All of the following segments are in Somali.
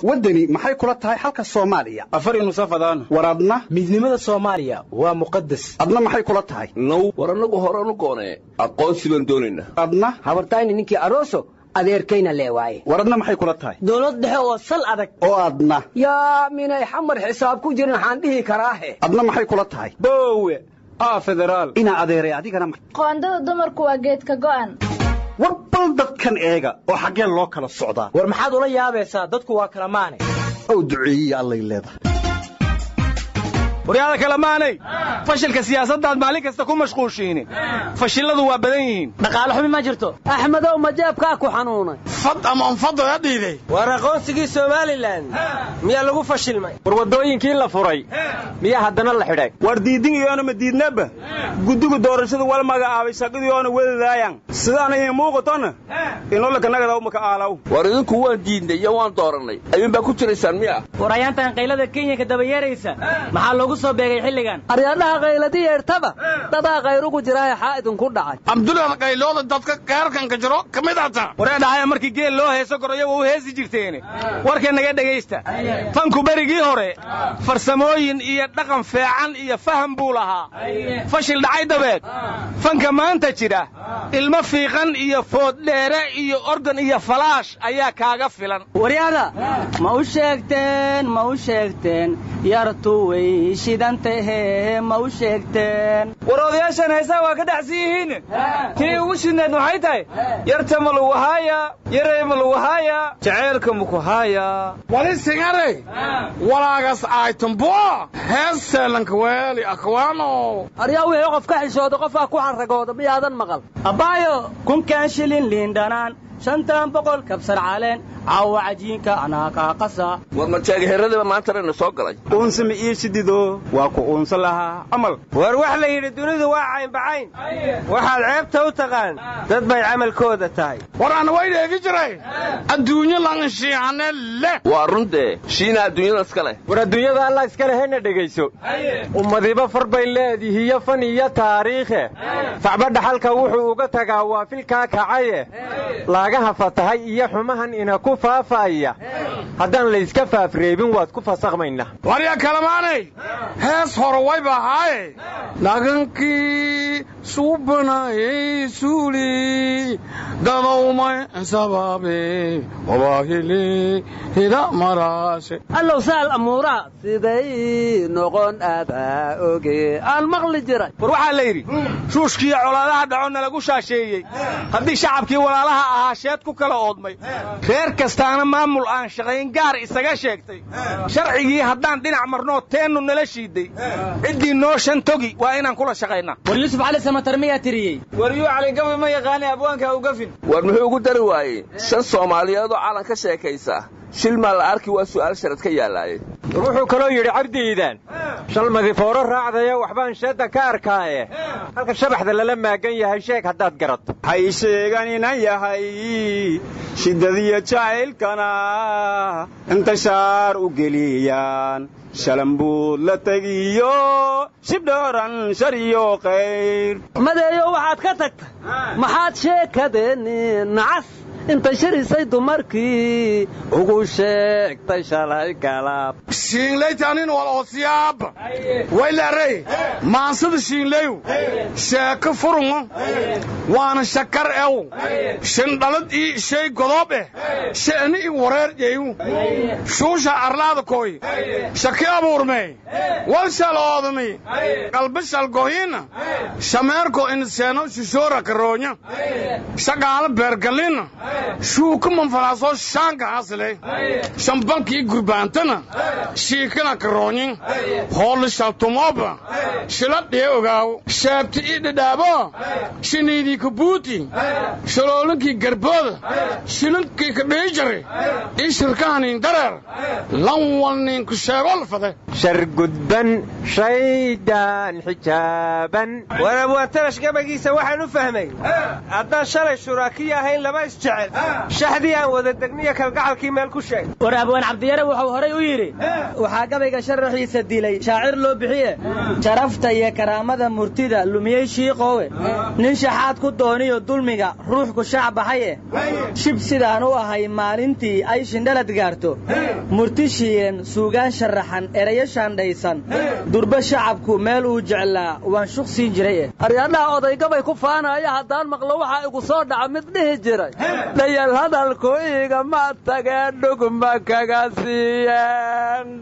waddani maxay kula tahay xalka soomaaliya afar nusafadaan war adna midnimada soomaaliya waa muqadas adna maxay kula tahay now war annagu horanu goonee aqoonsi baan doonaynaa adna habartayni ninkii aroso adeerkayna lee waaye war adna maxay kula tahay dowlad dhexe oo sal adag oo adna yaa minay xamar xisaab ku jirin waxaan dhihi karaahe adna maxay kula tahay boowe aa federaal inaa adeeray adigana qoondada dumarku waa geedka go'an war bal dadkan eega oo xaggeen loo kala socdaa war maxaad ula yaabaysaa dadku waa kala maane ow duceeyiya allay leedahay waryaada kale maanay fashilka siyaasaddaad maalin kasta ku mashquushiini fashiladu waa badan yihiin dhaqaale xumi ma jirto axmedow majeebkaa ku xanuunay fad ama anfado ya dhiiday war aqoonsigii somalilan miyaa lagu fashilmay war waddooyinkii la furay miyaa haddana la xidhay war diidin iyoona ma diidnaba guddiga doorashadu wal magacaabay shaqadiyoona wedadaayan sidaana ii muuqatona inolakanagadau maka aalaw war idinku waan diidnay iyo waan doorannay ayuunbaa ku jiraysaan miya war ayaantan qaylada kenyanka dabayeeraysa maxaa loogu soo beegay xilligan aryaadhaha qayladi yeertaba dadaa qayrugu jiraahe xaa idinku dhacay cabdullahan qaylooda dadka keerkanka jiro ka mid ata waree dhahaya markii geel loo heeso goroya waa u heesi jirteene warka naga dhegaysta fanku berigii hore farsamooyin iyo dhaqan feecan iyo faham buu lahaa fashil dhacay dabeed fanka maanta jira ilmo fiiqan iyo fooddheere iyo organ iyo falaash ayaa kaaga filan waryaada ma u sheegteen ma u sheegteen yartu way shidantahe ma u sheegteen war odayaashan heesaha waa ka dhacsan yihiin tii ugu shidneed maxay tahay yarta ma lagu haaya yarey ma lagu haaya jaceylka maku haaya wali singare walaagas aytambo hees seelanka weeli akwaano aryaa wixii qof ka xishooda qofkaa ku xarragooda miyaadan maqal abbaayo kunkaan shilin liindhanaan shantan boqol kabsar caleen caawa cajiinka anaakaa qasa war majaagiheradaba maantanayna soo galay uunsama ii shidido waa ku uunsa lahaa camal war wax la yidhi dunidu waa caynbacayn waxaad ceebta u taqaan dad bay camalkooda tahay war ana way dheegi jiray adduunyo lanshiihane leh waa runtee shiina adduunyada iska leh war adduunyada allah iskale hena dhegayso ummadiba far bay leedihiyo fan iyo taariikhe facba dhaxalka wuxuu uga tagaa waa filkaa kacaye laagaha fatahay iyo xumahan ina ku faafaya haddaan layska faafreebin waad ku fasakmayna warya kalamaanay hees hore wayba ahaaye dhagankii suubanayey suuli dadowmay sabaabe wabaahili hida maraashe allow sahal amuuraha siday noqon adaa oge aan maqli jiray war waxaa la yidhi ruushkiiyo colaadaha dhaconna lagu shaasheeyey haddii shacabkii walaalaha ahaa sheed ku kala oodmay reer kastaana maamul aan shaqayn gaar isaga sheegtay sharcigii haddaan dhinac marnoo teennu nala shiiday ciddii noo shan togi waa inaan kula shaqaynaa war yuusuf cali samatar miyaa tiriyey war yuu caligabi ma yaqaanay abwaanka ugafin war muxuu ugu dari waayey shan soomaaliyeedoo calan ka sheekaysa shil maa la arki waa su'aal sharad ka yaallaaye war wuxuu kaloo yidhi cabdiidan shalmadi fooro raacdaya waxbaan sheedda ka arkaaye halka shabaxda lala maagan yahay sheeg haddaad garato hay sheegan inan yahay shiddadiyo jacaylkana inta shaar u geliyaan shalambuud la tegiyo shibdhooran shar iyo qayr madeeyo waxaad ka tagta maxaad sheekadeeni nacas inta shirisay dumarkii ugu sheegtay shalay galab shiinlaytanin wal oosiyaaba waylarey maansada shiinlayu sheeko furungo waana shakar ew shindhalad ii shay godoob eh she'ni i wareer jeyu shuusha arlaada koy shaki abuurmey wal shal oodami qalba shal gohiina shameerko inseeno shishoora karoonya shaqaala beergalina shuuka manfalaasoo shaanka hasile shambankii gurbaantana shiikana karoonyin hoolli shaltumooba shila dhiye ogaaw sheebti ii dhidhaabo shiniidii kabuuti shaloolinkii garbooda shilinkii kadhiijari ii shirkahaniin dareer lan walniinku sheegolfade shar gudban shaydaan xijaaban war abwaantarash gabagiisa waxaan u fahmay haddaan shalay shuraakiya ahayn laba isjecel raaceen shaxdii aan wada degniyo kalgacalkii meel ku sheeg war abwaan cabdiyare wuxuu horay u yidhi waxaa gabayga sharaxiisa dilay shaacir loo bixiye sharafta iyo karaamada murtida lumiyey shiiqoowe nin shaxaad ku dooniyo dulmiga ruuxku shaac baxaye shib sidaan u ahay maalintii ay shindhalad gaarto murti shiilan suugaan sharaxan erayo shaandhaysan durba shacabku meel uu jeclaa waan shuq siin jiray aryadhaha odaygabay ku faanaya haddaan maqlo waxaa igu soo dhaca mid dhihi jiray dhayal hadalku igama tagee dhugma kaga siiyeen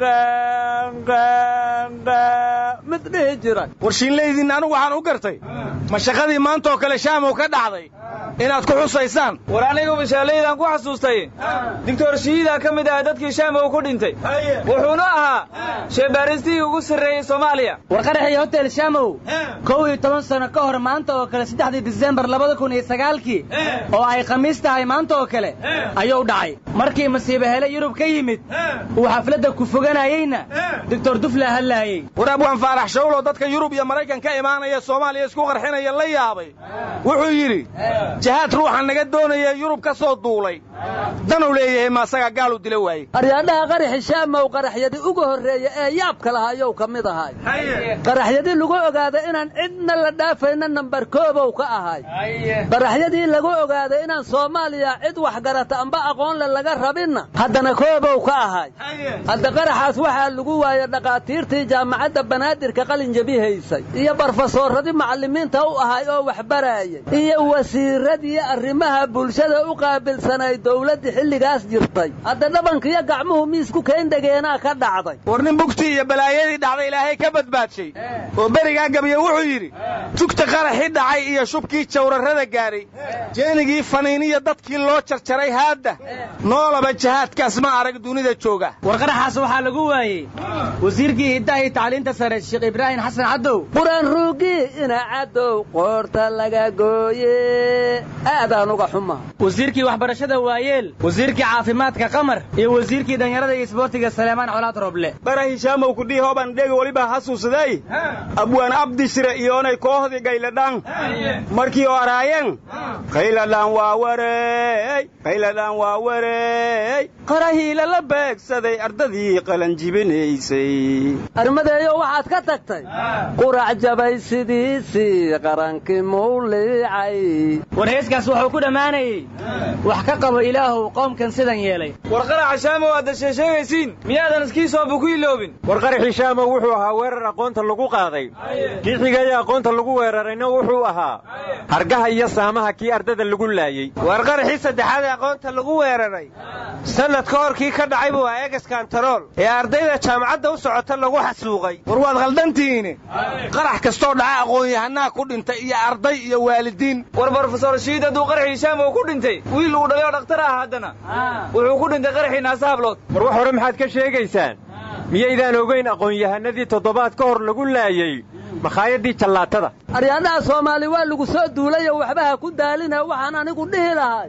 mid dhihi jiray warshiinlaydiinna anigu waxaan u gartay ma shaqadii maantaoo kale shaamow ka dhacday inaad ku xusaysaan war anigu mashaalaydan ku xasuustay doctor shiidaa ka mid ah dadkii shaamow ku dhintay wuxuuna ahaa sheebaaristihii ugu sarreeyey soomaaliya war qaraxii hotel shaamow kow iyo toban sano ka hor maanta oo kale saddexdii disembar labada kun iyo sagaalkii oo ay khamiis tahay maanta oo kale ayuu dhacay markii masiibo hele yurub ka yimid uu xafladda ku foganayeyna doctor dufla hadlaayey war abwaan faarax shawlo dadka yurub iyo maraykan ka imaanaya soomaaliya isku qarxinaya la yaabay wuxuu yidhi jahaad ruuxa naga doonaya yurub ka soo duulay danuu leeyahay ma asagaa gaal u dila waaye aryaadhaha qaraxi shaamow qaraxyadii ugu horreeya ee yaabka lahaa yow ka mid ahay qaraxyadii lagu ogaaday inaan cidna la dhaafayna nambar koobow ka ahay qaraxyadii lagu ogaaday inaan soomaaliya cid wax garata amba aqoon le laga rabinna haddana koobow ka ahay hadda qaraxaas waxaa lagu waayey dhakhaatiirtii jaamacadda banaadirka qalin jabi haysay iyo barofesoorradii macallimiinta u ahay oo waxbaraayay iyo wasiiradii arrimaha bulshada u qaabilsanay dowladdii xilligaas jirtay hadda dhabankiyo gacmuhu miisku keendhegeenaa ka dhacday war nin bugtii iyo balaayadii dhacday ilaahay ka badbaadshay oo berigaa gabiye wuxuu yidhi tugta qaraxii dhacay iyo shubkii jawrarrada gaadhay jeenigii faniiniya dadkii loo jarjaray haadda noolaba jahaadkaas ma arag dunida jooga war qaraxaas waxaa lagu waayey wasiirkii hiddaha iyo tacliinta sare sheekh ibraahim xasan cadow quraan ruugii ina cadow qoorta laga gooye aadaan uga xuma wasiirkii waxbarashada waayeel wasiirkii caafimaadka qamar iyo wasiirkii dhallinyarada iyo isboortiga saleemaan colaad roble bara hishaamow kudhii hooban dhegi weliba hasuusaday abwaan abdishire iyoonay koohdii gayladhaan markii oo araayeen qayladhaan waa wareey qayladhaan waa wareey qarahiila la beegsaday ardadii qalanjibinaysay armadeeyo waxaad ka tagtay qurac jabay sidiisii qarankii mawliicay war heeskaas wuxuu ku dhammaanayey wax ka qabo ilaahow qoomkan sidan yeelay war qaraxa shaamow aadda sheesheegaysiin miyaadan iskiisooba ku iloobin war qaraxii shaamow wuxuu ahaa weerar aqoonta lagu qaaday kii xigaya aqoonta lagu weerarayna wuxuu ahaa hargaha iyo saamaha kii ardada lagu laayey war qaraxii saddexaad ee aqoonta lagu weeraray sannad ka hor kii ka dhacay buu ahaa egaskantarool ee ardayda jaamacadda u socota lagu xasuuqay war waad khaldantihiin qarax kastoo dhaca aqoon-yahanaa ku dhintay iyo arday iyo waalidiin war brofesor shiid hadduu qaraxii shaamow ku dhintay wiil uu dhalay oo dhakhtar ah haddana wuxuu ku dhintay qaraxii naasa hablood war wax hore maxaad ka sheegaysaan miyaydaan ogayn aqoon-yahanadii toddobaad ka hor lagu laayey makhaayadii jallaatada aryaadaha soomaali waa lagu soo duulayo waxba ha ku daalina waxaan anigu dhihi lahay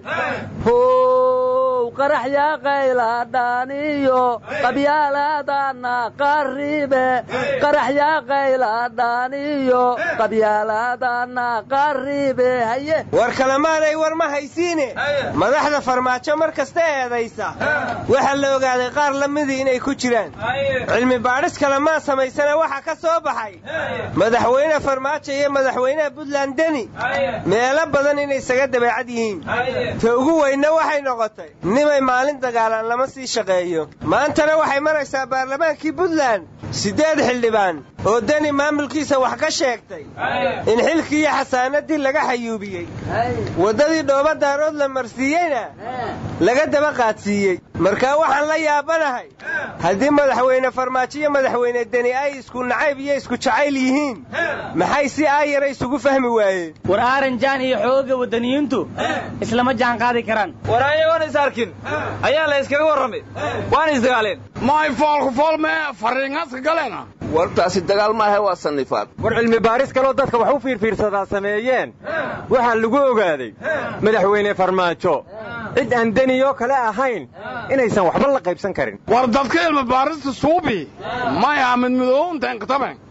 how qarax yaa qayladhaaniyo qabyaalaadana qaribe qarax yaa qayladhaaniyo qabyaalaadana qaribe haye war kalemaanay war ma haysiine madaxda farmaajo mar kasta eedaysa waxaa la ogaaday qaar la midii inay ku jiraan cilmi baadhis kalemaa samaysana waxaa ka soo baxay madaxweyne farmaajo iyo madaxweynaha buntland deni meelo badan inay isaga dabeecad yihiin ta ugu weynna waxay noqotay nimay maalin dagaalaan lama sii shaqeeyo maantana waxay maraysaa baarlamaankii buntland siddeed xildhibaan oo deni maamulkiisa wax ka sheegtay in xilkii iyo xasaanadii laga xayuubiyey waddadii dhooba daarood la marsiiyeyna laga daba qaadsiiyey markaa waxaan la yaabanahay haddii madaxweyne farmaajo iyo madaxweyne deni ay isku nacayb iyo isku jacayl yihiin maxay si aayara isugu fahmi waayeen war aaranjaan iyo xooga waddaniyiintu islama jaan qaadi karaan war ayagoon is arkin ayaa la iskaga warramay waana isdagaaleen may foolku fool mee fariingaska galeena wartaasi dagaal maahe waa sannifaad war cilmi baaris kaloo dadka wax u fiirfiirsadaa sameeyeen waxaa lagu ogaaday madaxweyne farmaajo cid aan deniyoo kale ahayn inaysan waxba la qaybsan karin war dadka ilmi baarista suubi may aamin midoowntaen kataben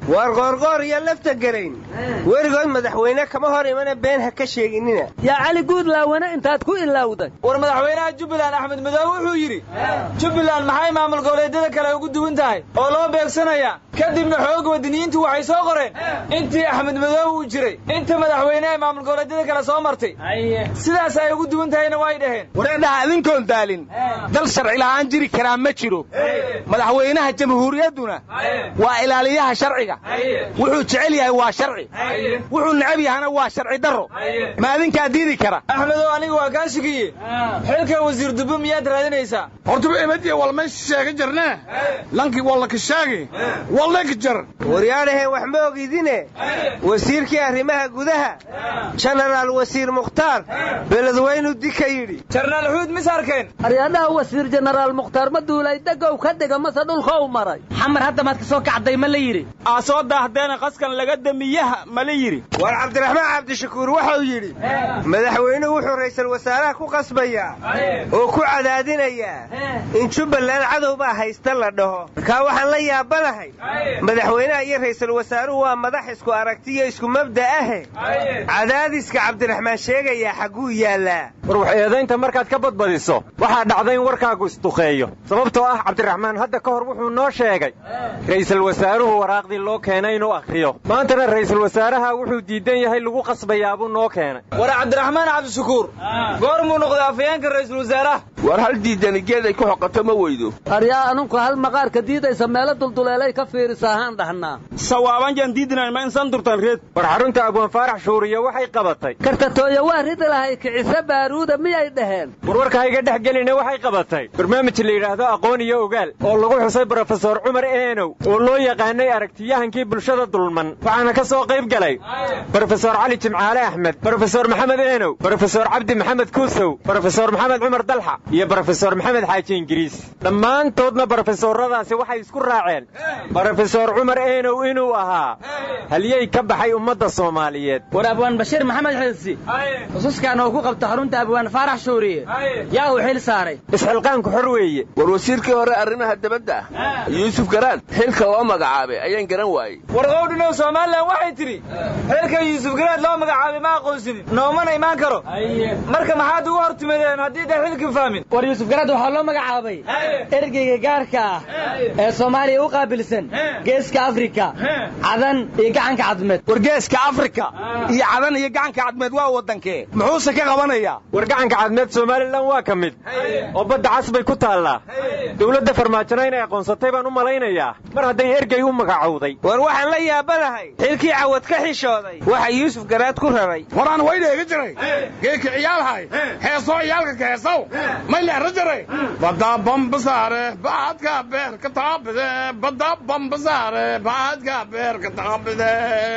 waar qoorqoor iyo lafta garayn weligood madaxweyne kama hor imana been ha ka sheeginina yaa cali guudlaawane intaad ku ilowday war madaxweynaha jubbaland axmed madoobe wuxuu yidhi jubbaland maxay maamul goboleedyada kale ugu duwan tahay oo loo beegsanaya kadibna xoog wadiniyiintu waxay soo qoreen intii axmed madoobe uu jiray inta madaxweyneha maamul goboleedyada kale soo martay sidaas ay ugu duwan tahayna way dhaheen wareedhaha idinkoon daalin dal sharci la'aan jiri karaa ma jiro madaxweynaha jamhuuriyadduna waa ilaaliyaha sharciga wuxuu jecel yahay waa sharci wuxuu necab yahana waa sharci darro ma adinkaa diidi kara axmedow aniga waa kaa shigiye xilka wasiir dubbe miyaad raadinaysaa hortaba emadiya wal meesha sheega jarnee lankii wallaka sheegi wallaka jar waryaadhaheen wax ma ogidine wasiirkii arrimaha gudaha jenaraal wasiir mukhtaar beledweynu dika yidhi jarnaal xuud mis arkeen aryadhaha wasiir jenaraal mukhtaar ma duulay degow ka dhiga mase dhulka u maray xamar hadda maad ka soo kacday ma la yidhi aa soo daahdeena qaskan laga damiyaha ma la yidhi war cabdiraxmaan cabdishakuur wuxuu yidhi madaxweynuhu wuxuu ra'iisul wasaaraha ku qasbayaa oo ku cadaadinayaa in jubbaland cadow baa haysta la dhaho markaa waxaan la yaabanahay madaxweynaha iyo ra'iisul wasaaruhu waa madax isku aragtiyo isku mabda ahe cadaadiska cabdiraxmaan sheegayaa xagguu yaallaa war wax eedaynta markaad ka badbadiso waxaa dhacday in warkaagu isduqeeyo sababtoo ah cabdiraxmaan hadda ka hor wuxuu noo sheegay ra'iisul wasaaruhu waraaqdii loo keenay inuu akhriyo maantana ra'iisul wasaaraha wuxuu diidan yahay lagu qasbayaabuu noo keenay war cabdiraxmaan cabdishakuur goormuu noqday afayeenka ra'iisul wasaaraha war hal diidani geed ay ku xoqato ma weydo aryaa anunku hal maqaarka diidaysa meelo dulduleelay ka fiirisa ahaan dhahnaa sawaaban jaan diidinayn ma insan durtan reed war xarunta abwaan faarax shuuriya waxay qabatay kartatooyo waa ridi lahay kicise baaruuda miyay dhaheen warwarka hayga dhex geline waxay qabatay barnaamij la yidhaahdo aqoon iyo ogaal oo lagu xusay brofesor cumar eenow oo loo yaqaanay aragtiyahankii bulshada dulman waxaana ka soo qayb galay brofesor cali jimcaale axmed brofesor maxamed eenow brofesor cabdi maxamed kuusow brofesor maxamed cumar dalxa iyo brofesor maxamed xaaji ingiriis dhammaantoodna brofesoradaasi waxay isku raaceen brofesor cumar eenow inuu ahaa halyey ka baxay ummadda soomaaliyeed war abwaan bashiir maxamed xilsi xususkan oo ku qabta xarunta abwaan faarax shuuriye yaa uu xil saaray isxilqaanku xor weeye war wasiirkii hore arrimaha dabadda ah yuusuf garaan xilka loo magacaabay ayaan garan waayey war qowdhinow somalilan waxay tidhi xilka yuusuf garaad loo magacaabay ma aqoonsinin noomana imaan karo marka maxaad ugu hor timadeen haddii dee xilkii fahmin war yuusuf garaad waxaa loo magacaabay ergeyga gaarka ah ee soomaaliya u qaabilsan geeska afrika cadan iyo gacanka cadmeed war geeska afrika iyo cadan iyo gacanka cadmeed waa waddankee muxuuse ka qabanayaa war gacanka cadmeed somalilan waa ka mid oo badda cas bay ku taallaa dowladda farmaajona inay aqoonsatay baan u malaynayaa mar hadday ergey u magacowday war waxaan la yaabanahay xilkii cawad ka xishooday waxa yuusuf garaad ku raray waraan waydheega jiray geedka ciyaalhay heesoo ciyaalka ka heesow may leera jiray badda bambasaare baadka beerka taabide badda bambasaare baadka beerka taabide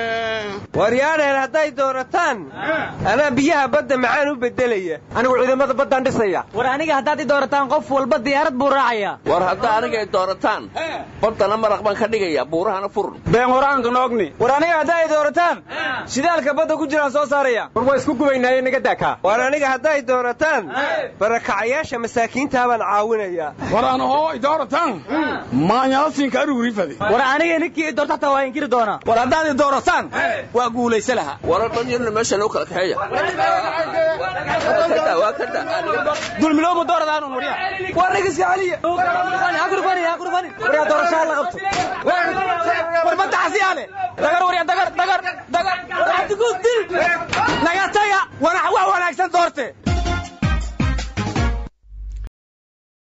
waryaadheen hadday doorataan anaa biyaha badda macaan u beddelaya anigu ciidamada baddaan dhisaya war aniga haddaad i doorataan qof walba diyaarad buu raacayaa war haddaa aniga ay doorataan baddana maraq baan ka dhigayaa buurahana furun been horaanka noogni war aniga haddaa ay doorataan shidaalka badda ku jiraan soo saaraya war waa isku gubaynaaye naga daakaa war aniga hadday doorataan barakacayaasha masaakiintaa baan caawinayaa war aan hoo ay doorataan maanyalasinka arugurifade war aniga ninkii i doorta hataa waa inkiri doonaa war haddaad i doorataan waa guulaysa lahaa wara dhan yarna meesha loo kala kaxeeya waa ka da dulmiloomu dooradaan warya war nigiska celiya waryaa doorashaa la qabto